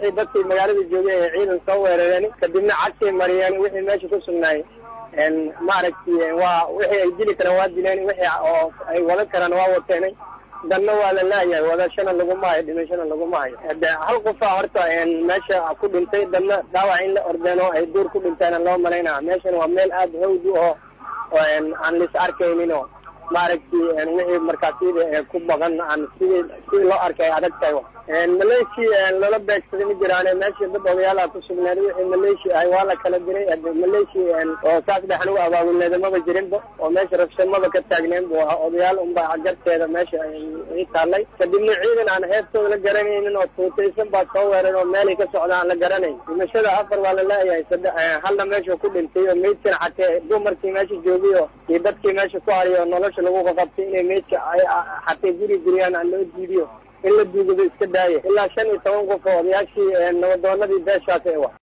wixii dadkii magaalada joogay ee ciidan soo weerareen kadibna cagtay mariyeen wixii meesha ku sugnaay maaragtay waa wixii ay dili karaan waa dileen wixii oo ay wadan karaan waa wateenay danna waa la laayahay wadashana laguma hayo dhimashana laguma hayo de hal qofa horta meesha ku dhintay dadna dhaawac in la ordeen oo ay duur ku dhinteena loo malaynaya meeshan waa meel aada hawd u oo aan lis arkaynin oo maaragtay wixii markaasida ku baqan aan sidii sidii loo arkay ay adag tahay maleeshi loola beegsaday ma jiraane meesha dad odayaala ku sugneed wixii maleeshi ahay waa la kala diray maleeshi oo saas dhexan u abaabulneeda maba jirinba oo meesha rabshamada ka taagneen bu ahaa odayaal unba garteeda meesha i taallay kadibna ciidan aan heebtooda la garanaynin oo tuutaysan baa soo weeran oo meelay ka socda aan la garanayn dhimashada afar waa la laayahay saddex halna meesha ku dhintay oo meydkan xatee dumarkii meesha joogay oo iyo dadkii meesha ku hariyo nolosha lagu qaqabtay inay meydka xatee guri guriyaan aan loo diidiyo in la duugado iska daaya ilaa shan iyo toban qof oo odayaashii nabadoonadii beeshaas ee wa